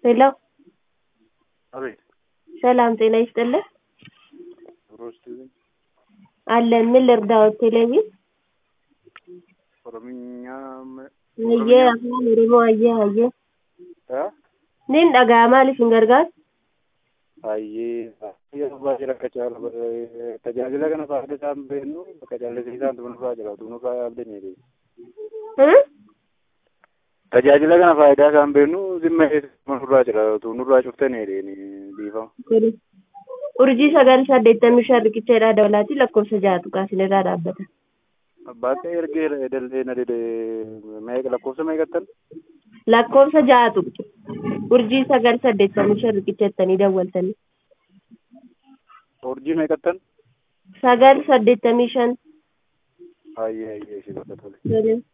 ሄሎ አቤት ሰላም ጤና ይስጥልን ሮስቲ አለን ምን ልርዳዎት ቴሌቪዥን ኦሮምኛ hayyee afaan oromoo hayyee hayyee nin dhaga'a maal isin gargaara baay'ee yeroo baay'ee rakkachaa tajaajila kana faayidaa isaan beeknu bakka jaallatisiisaan tunurraa jira tunurraa yaabdanii tajaajila kana faayidaa isaan beeknu zimma tunurraa jira tunurraa cuftanii dhiifama. urjii sagal saddeettamii shan riqicheedhaa dabalatii lakkoofsa ja'atu qaasinirraa dhaabbata. Baay'ee ergee dallee na dide meeqa lakkoofsa meeqattan? lakkoofsa ja'atu urjii sagal saddeettamii shan riqicheettanii dawwaltanii. Urjii meeqattan? sagal saddeettamii shan. Baay'ee baay'ee si bakka tole. Tole.